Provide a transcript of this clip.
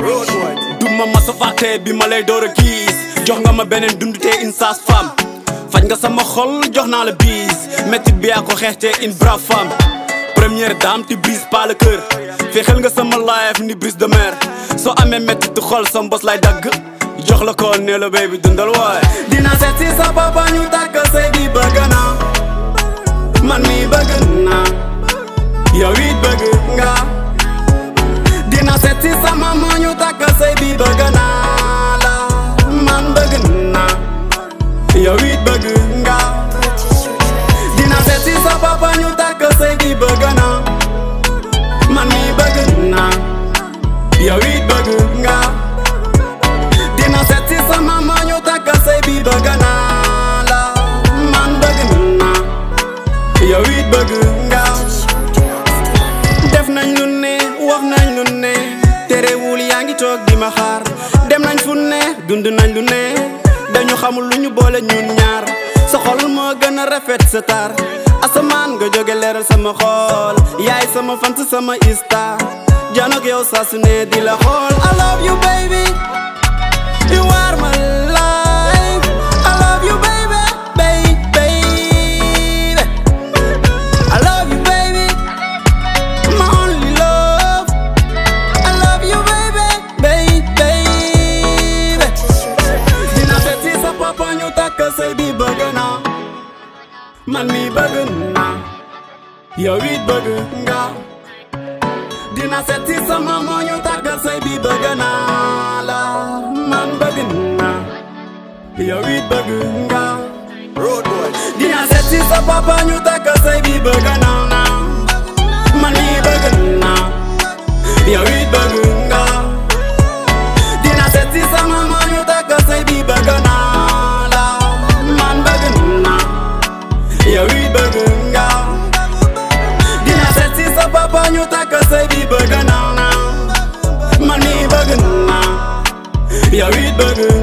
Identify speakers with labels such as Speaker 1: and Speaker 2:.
Speaker 1: du ma masa fàtte bi ma lay door a gis jox nga ma beneen dundute une sage femme faj nga sama xol jox naa la biis métti bi yaa ko xeexte une brave femme première dame tu brises pas le cœur fexeel nga sama life ni brise de mer soo amee métti du xol sa mbos lay dagg jox la ko ne la baby dundal waay dina seet si sa papa ñu tàkk sëy bi bëgg naa man mi bëgg naa yow it bëgg nga dina seet si sa mama ñu tàkk sëy bi bëgg naa la man bëgg naa yow it bëgg nga dina seet si sa papa ñu tàkk sëy bi bëgg naa man mi bëgg naa yow it bëgg nga dina seet si sa mama ñu tàkk sëy bi bëgg naa la man bëgg naa yow it bëgg nga def nañ lu ne wax nañ lu ne terewul yaa ngi toog di ma xaar dem nañ fu ne dund nañ lu ne dañu xamul lu ñu boole ñun ñaar sa xol moo gën a rafet sa taar asamaan nga jóge leeral sama xol yaay sama fant sama ista janook yow saa su ne di la xool I love you baby you are my life I love you baby baby baby I love you baby my only love I love you baby baby baby dina seet si sa papa ñu takk sëy bi bëgg naa man mi bëgg naa yow it bëgg nga dina seet si sa mama ñu takk sëy bi bëgg naa la man bëgg naa yow it bëgg nga dina seet si sa papa ñu takk sëy bi bëgg naa man mi bëgg naa yow it bëgg nga dina seet si sa mama ñu takk sëy bi bëgg naa la man bëgg naa yow it bëgg nga dina seet si sa papa ñu takk sëy bi bëgg naa man mi bëgg naa yow it bëgg